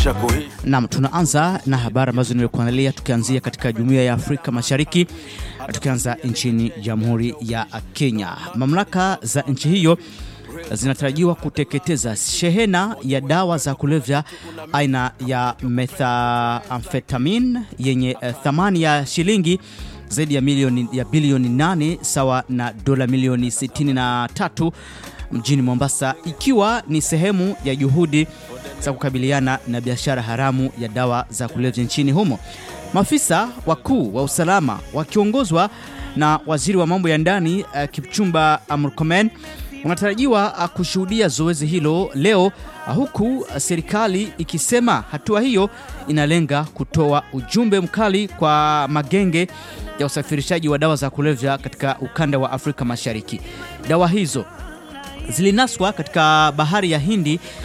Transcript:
chako hii Naam, tunaanza na habari ambazo nimekuandalia tukianzia katika Jumuiya ya Afrika Mashariki, tukianza nchini Jamhuri ya Kenya. Mamlaka za nchi hiyo zinatarajiwa kuteketeza shehena ya dawa za kulevya aina ya methamphetamine yenye eh, thamani ya shilingi zaidi ya milioni ya bilioni 8 sawa na dola milioni 63 mjini Mombasa, ikiwa ni sehemu ya juhudi za kukabiliana na biashara haramu ya dawa za kulevya nchini humo. Maafisa wakuu wa usalama wakiongozwa na waziri wa mambo ya ndani uh, Kipchumba Murkomen wanatarajiwa uh, kushuhudia zoezi hilo leo uh, huku uh, serikali ikisema hatua hiyo inalenga kutoa ujumbe mkali kwa magenge ya usafirishaji wa dawa za kulevya katika ukanda wa Afrika Mashariki. Dawa hizo zilinaswa katika bahari ya Hindi